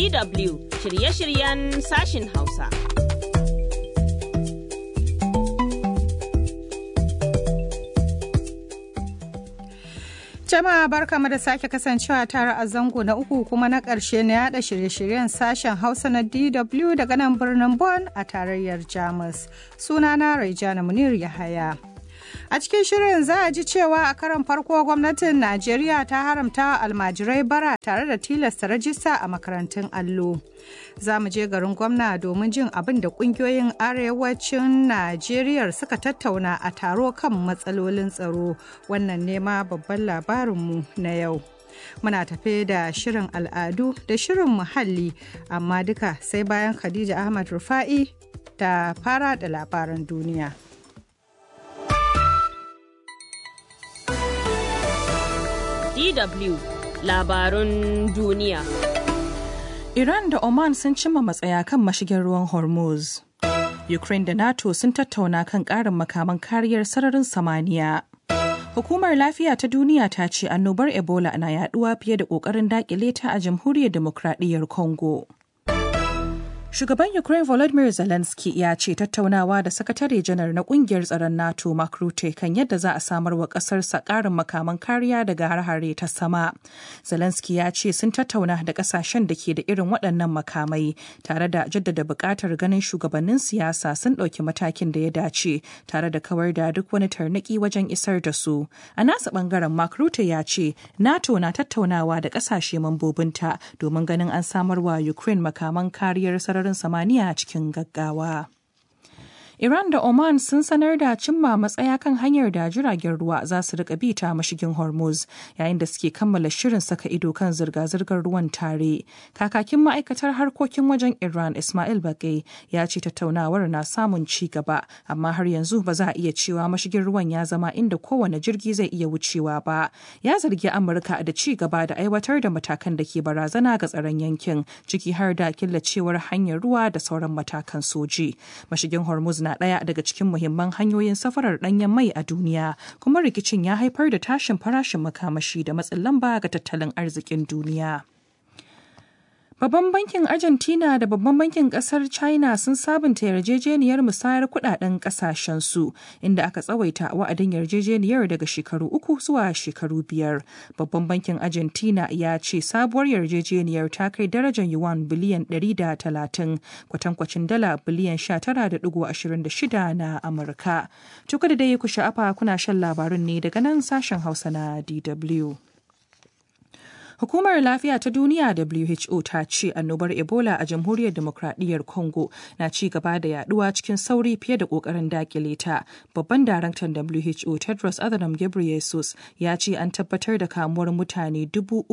DW shirye-shiryen sashin Hausa. Jama'a barkamu da sake kasancewa tare a zango na uku kuma na ƙarshe na yada shirye-shiryen sashen Hausa na DW daga nan birnin Bonn a tarayyar Jamus. Sunana Raijana Munir Yahaya. A cikin shirin za a ji cewa a karan farko gwamnatin Najeriya ta haramta almajirai bara tare da tilasta rajista a makarantun allo. Za mu je garin gwamna domin jin abin da kungiyoyin arewacin Najeriya suka tattauna a taro kan matsalolin tsaro. Wannan nema babban labarinmu na yau. Muna tafe da shirin al'adu da shirin muhalli, amma duka sai bayan Khadija Ahmad Rufa'i ta fara da labaran duniya. DW labarun duniya. Iran da Oman sun cimma matsaya kan mashigin ruwan Hormuz. Ukraine da NATO sun tattauna kan ƙarin makaman kariyar sararin samaniya. Hukumar Lafiya ta Duniya ta ce annobar Ebola na yaduwa fiye da ƙoƙarin daƙile ta a Jamhuriyar Demokradiyyar Congo. Shugaban Ukraine Volodymyr Zelensky ya ce tattaunawa da sakatare janar na kungiyar tsaron NATO Mark Rutte kan yadda za a samar wa kasarsa karin makaman kariya daga har-hare ta sama. Zelensky ya ce sun tattauna da kasashen da ke da irin waɗannan makamai tare da jaddada buƙatar ganin shugabannin siyasa sun ɗauki matakin da ya dace tare da kawar da duk wani tarnaki wajen isar da su. A nasa ɓangaren Mark Rutte ya ce NATO na tattaunawa da ƙasashe mambobinta domin ganin an samar wa Ukraine makaman kariyar sararin sararin samaniya cikin gaggawa. Iran da Oman sun sanar da cimma matsaya kan hanyar da jiragen ruwa za su rika bi ta mashigin Hormuz yayin da suke kammala shirin saka ido kan zirga-zirgar ruwan tare. Kakakin ma'aikatar harkokin wajen Iran Ismail Bagai ya ce tattaunawar na samun ci gaba amma har yanzu ba za a iya cewa mashigin ruwan ya zama inda kowane jirgi zai iya wucewa ba. Ya zargi Amurka da ci gaba da aiwatar da matakan da ke barazana ga tsaron yankin ciki har da killacewar hanyar ruwa da sauran matakan soji. Mashigin Hormuz na ɗaya daga cikin muhimman hanyoyin safarar ɗanyen mai a duniya kuma rikicin ya haifar da tashin farashin makamashi da matsin lamba ga tattalin arzikin duniya. Babban bankin Argentina da babban bankin kasar China sun sabunta yarjejeniyar musayar kudaden kasashensu inda aka tsawaita wa'adin yarjejeniyar daga shekaru uku zuwa shekaru biyar. Babban bankin Argentina ya ce sabuwar yarjejeniyar ta kai darajar yuan biliyan 130 kwatankwacin dala biliyan 19.26 na Amurka. Tuka da dai ku sha'afa kuna shan labarun ne daga nan sashen Hausa na DW. Hukumar Lafiya ta Duniya WHO ta ce annobar Ebola a Jamhuriyar Demokradiyyar Congo na ci gaba da yaduwa cikin sauri fiye da kokarin dakile ta. Babban daraktan WHO Tedros Adhanom Ghebreyesus ya ce an tabbatar da kamuwar mutane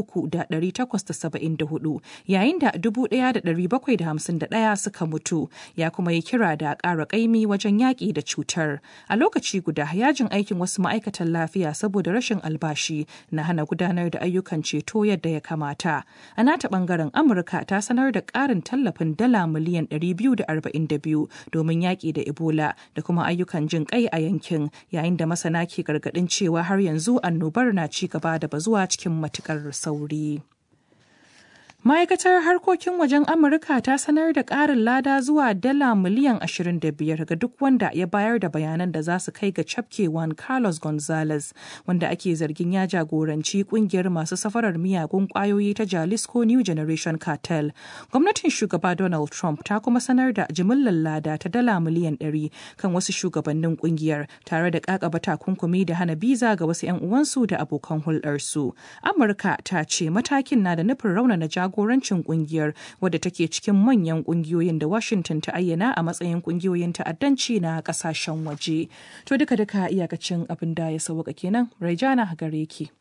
3,874 yayin da 1,751 suka mutu ya kuma yi kira da ƙara ƙaimi wajen yaƙi da cutar. A lokaci guda yajin aikin wasu ma'aikatan lafiya saboda rashin albashi na hana gudanar da ayyukan ceto yadda ya kamata. A nata bangaren Amurka ta sanar da ƙarin tallafin dala miliyan 242 domin yaƙi da Ebola da kuma ayyukan jin kai a yankin yayin da masana ke gargaɗin cewa har yanzu annobar na ci gaba da bazuwa cikin matukar sauri. Ma'aikatar harkokin wajen Amurka ta sanar da ƙarin lada zuwa dala miliyan 25 ga duk wanda ya bayar da bayanan da za su kai ga cafkewan Carlos Gonzalez, wanda ake zargin ya jagoranci kungiyar masu safarar miyagun ƙwayoyi ta Jalisco New Generation Cartel. Gwamnatin shugaba Donald Trump ta kuma sanar da jimillar lada ta dala miliyan 100 kan wasu shugabannin kungiyar tare da ƙaƙaba takunkumi da hana biza ga wasu 'yan uwansu da abokan hulɗarsu. Amurka ta ce matakin na da nufin raunana jagoranci jagorancin kungiyar wadda take cikin manyan kungiyoyin da Washington ta ayyana a matsayin kungiyoyin ta'addanci na kasashen waje. To duka duka iyakacin abin da ya sauka kenan Raijana gare ki.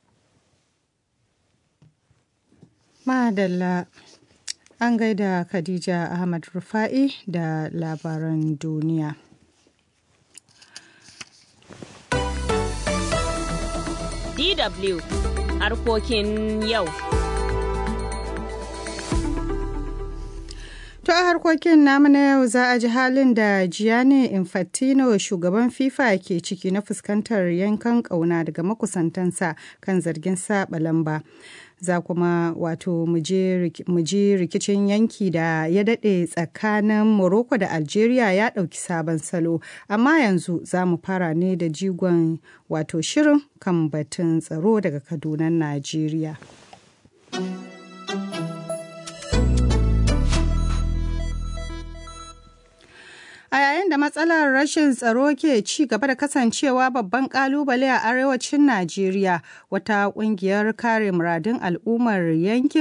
Madalla an gaida Khadija Ahmad Rufa'i da labaran duniya. DW harkokin yau. To a harkokin namu na yau za a ji halin da Gianni Infantino shugaban FIFA ke ciki na fuskantar yankan ƙauna daga makusantansa kan zargin saba lamba. za kuma wato mu ji rikicin yanki da ya daɗe tsakanin Morocco da Algeria ya ɗauki sabon salo. Amma yanzu za mu fara ne da jigon wato shirin kan batun tsaro daga Kaduna, Najeriya. A yayin da matsalar rashin tsaro ke ci gaba da kasancewa babban kalubale a arewacin Najeriya, wata kungiyar kare muradun al'ummar yankin